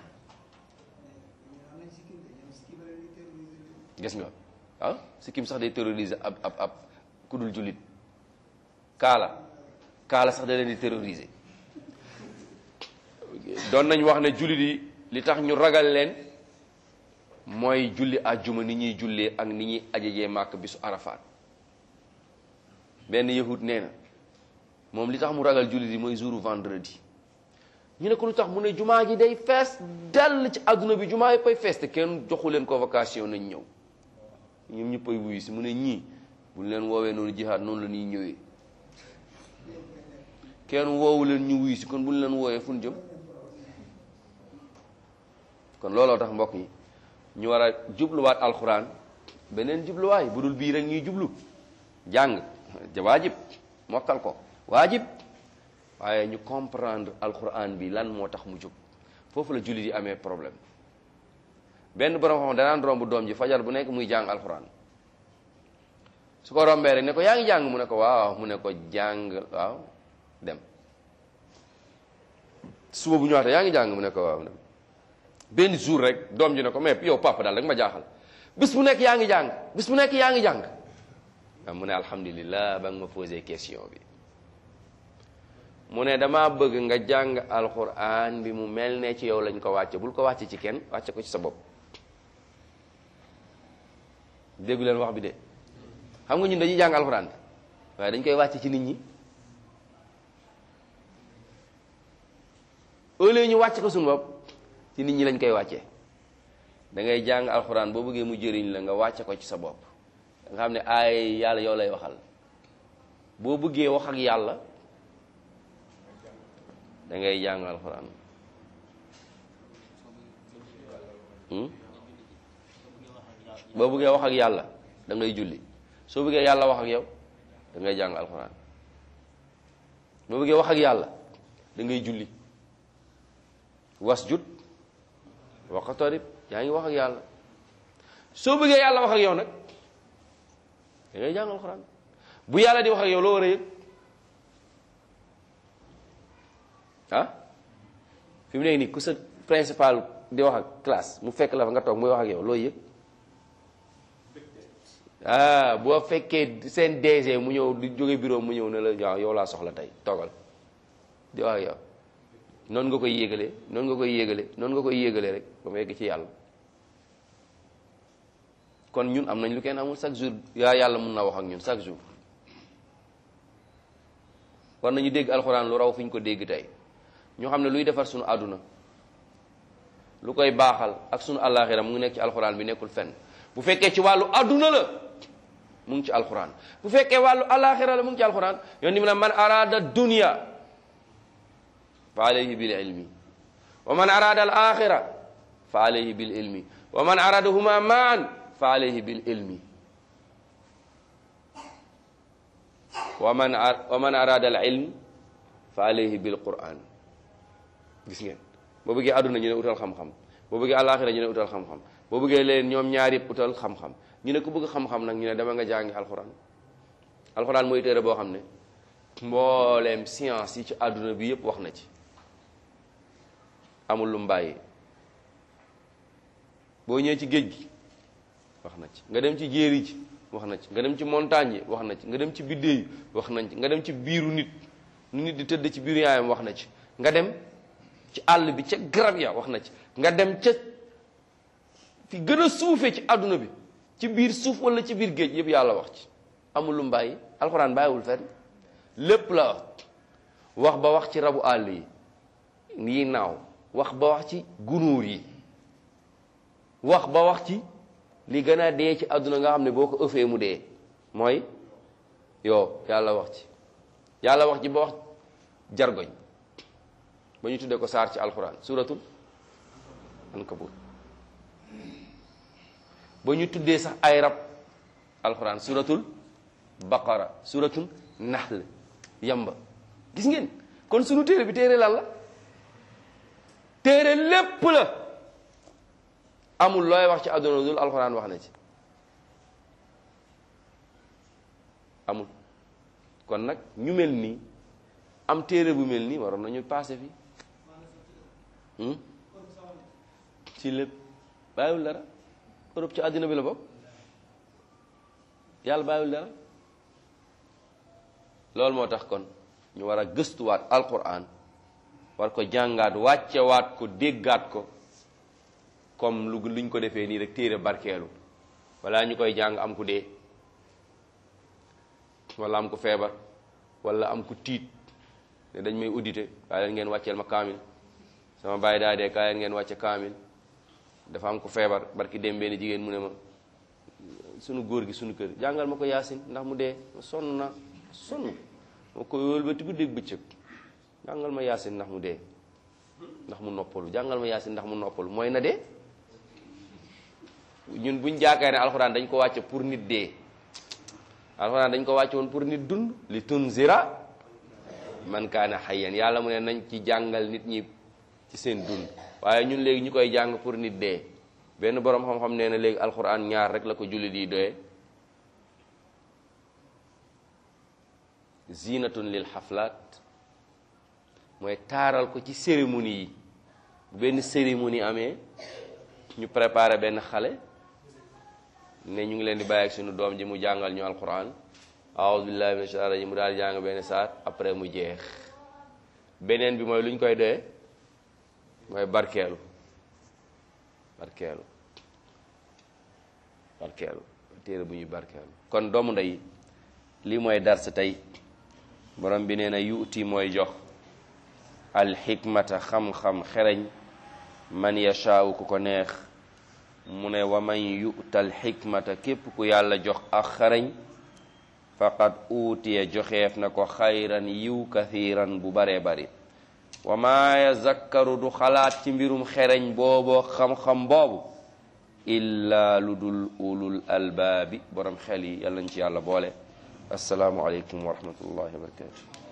gis nga ah sikkim sax day terroriser ab ab ab ku dul jullit kaala kaala sax da leen di terroriser doon nañ wax ne jullit yi li tax ñu ragal leen mooy julli àjjuma ni ñuy jullee ak ni ñuy ajajee màkk bisu arafaat benn yahud nee na moom li tax mu ragal jullit yi mooy jouru vendredi ñu ne ko lu tax mu ne jumaa ji day fees dell ci àdduna bi jumaa yëpp ay fees te kenn joxu leen convocation nañ ñëw ñoom ñëpp ay wuyu si mu ne ñii buñ leen woowee noonu jihaad noonu la ñuy ñëwee kenn woowu leen ñu wuyu si kon buñ leen woowee fu ñu jëm kon looloo tax mbokk yi ñu war a jubluwaat alxuraan beneen jubluwaay bu dul bii rek ñuy jublu jàng waajib mokkal ko waajib waaye ñu comprendre alxuraan bi lan moo tax mu jóg foofu la jullit yi amee problème benn borom xam danaan romb doom ji fajar bu nekk muy jàng alxuraan su ko rombee rek ne ko yaa ngi jàng mu ne ko waaw mu ne ko jàng waaw dem suba bu ñu waxee yaa ngi jàng mu ne ko waaw dem benn jour rek doom ji ne ko mais yow papa daal rek ma jaaxal bis bu nekk yaa ngi jàng bis bu nekk yaa ngi jàng waaw mu ne alhamdulillah ba nga ma posé question bi mu ne dama bëgg nga jàng alquran bi mu mel ne ci yow lañ ko wàcce bul ko wàcce ci kenn wàcce ko ci sa bopp déggu leen wax bi de xam nga ñun dañuy jàng alquran waaye dañ koy wàcce ci nit ñi au lieu ñu wàcce ko suñu bopp ci nit ñi lañ koy wàccee da ngay jàng alxuraan boo bëggee mu jëriñ la nga wàcce ko ci sa bopp nga xam ne ay yàlla yow lay waxal boo bëggee wax ak yàlla da ngay jàng alxuraan boo bëggee wax ak yàlla da ngay julli soo bëggee yàlla wax ak yow da ngay jàng alxuraan boo bëggee wax ak yàlla da ngay julli wasjud waqtarib yaa ngi wax ak yàlla soo bëggee yàlla wax ak yow nag da ngay jàng alxuraan bu yàlla di wax ak yow loo war a yëg ah fi mu nekk nii ku sa principal di wax ak classe mu fekk la fa nga toog muy wax ak yow loo yëg ah boo fekkee seen DG mu ñëw di jóge bureau mu ñëw ne la waaw yow laa soxla tey toogal di wax ak yow noonu nga koy yéegale noonu nga koy yéegale noonu nga koy yéegale rek ba mu yegg ci yàlla kon ñun am nañ lu kenn amul chaque jour yaa yàlla mun na wax ak ñun chaque jour war nañu dégg alxuraan lu raw fi ñu ko dégg tey ñu xam ne luy defar suñu àdduna lu koy baaxal ak suñu àllaaxira mu ngi nekk ci alxuraan bi nekkul fenn bu fekkee ci wàllu àdduna la mu ngi ci alxuraan bu fekkee wàllu àllaaxira la mu ngi ci alxuraan yoon ni mu ne man araada dunya fa alayhi bil ilmi wa man arada al axira fa alayhi bil ilmi wa man aradahuma maan fa alayhi bil ilmi wa man wa man arada al ilm fa alayhi bil quran gis ngeen boo bëggee àdduna ñu ne utal xam-xam boo bëggee alaxira ñu ne utal xam-xam boo bëggee leen ñoom ñaar yëpp utal xam-xam ñu ne ku bëgg xam-xam nag ñu ne dama nga jàngi alxuraan alxuraan mooy téere boo xam ne mbooleem science yi ci àdduna bi yëpp wax na ci amul lu mu bàyyi boo ñëwee ci géej gi wax na ci nga dem ci jéeri ji wax na ci nga dem ci montagne yi wax na ci nga dem ci biddéew yi wax nañ ci nga dem ci biiru nit nu nit di tëdd ci biiru yaayam wax na ci nga dem ci àll bi ca garab ya wax na ci nga dem ca fi gën a suufee ci àdduna bi ci biir suuf wala ci biir géej yëpp yàlla wax ci amul lu mu bàyyi alxuraan bàyyiwul fenn lépp la wax wax ba wax ci rabu àll yi yi naaw wax ba wax ci gunuur yi wax ba wax ci li gën a dee ci àdduna nga xam ne boo ko ëffee mu dee mooy yow yàlla wax ci yàlla wax ci ba wax jargoñ ba ñu tuddee ko saar ci alxuraan suratul ankabut ba ñu tuddee sax ay rab alxuraan suratul baqara suratul nahl yamba gis ngeen kon sunu téere bi téere lan la téere lépp la amul looy wax ci àdduna dul alxuraan wax na ci amul kon nag ñu mel nii am téere bu mel nii waroon nañu passé fi ci lépp bàyyiwul dara Europe ci àddina bi la bokk yàlla bàyyiwul dara loolu moo tax kon ñu war a gëstuwaat alquran war ko jàngaat wàccewaat ko déggaat ko comme lu luñ ko defee nii rek téere barkeelu wala ñu koy jàng am ku dee wala am ku feebar wala am ku tiit ne dañ may audité kaay leen ngeen wàcceel ma kaamil sama baay daa dee kaay leen ngeen wàcce kaamil dafa am ku feebar barki dem benn jigéen mu ne ma sunu góor gi sunu kër jàngal ma ko yaasin ndax mu dee ma sonn na sonn ma ko wëlbati guddeeg bëccëg jàngal ma yaasin ndax mu dee ndax mu noppalu jàngal ma yaasin ndax mu noppalu mooy na dee ñun buñ jaakaar ne alxuraan dañ ko wàcce pour nit dee alxuraan dañ ko wàcce woon pour nit dund li tunzira man kaana hayyan yàlla mu ne nañ ci jàngal nit ñi ci seen dund waaye ñun léegi ñu koy jàng pour nit dee benn boroom xam-xam nee na léegi alxuraan ñaar rek la ko jullit yi doyee zinatun lil xaflaat mooy taaral ko ci cérémonie yi bu benn cérémonie amee ñu préparé benn xale ne ñu ngi leen di bàyyi ak suñu doom ji mu jàngal ñu alquran aouzu billahi min shaitan rajim mu daal di jàng benn saat après mu jeex beneen bi mooy lu ñu koy doyee mooy barkeelu barkeelu barkeelu téere bu ñuy barkeelu kon doomu ndey lii mooy dars tey borom bi nee na yuuti mooy jox alxikmata xam-xam xereñ man yashaawu ku ko neex mu ne wa man yu'tal xikmata képp ku yàlla jox ak xereñ faqad uutiya joxeef na ko xayran yiw kathiran bu baree bari wa maa yazakkaru du xalaat ci mbirum xereñ booboo xam-xam boobu illa lu dul ulul albaabi borom xel yi yàlla nañ ci yàlla boole asalaamu aleykum wa rahmatullahi wa barakatu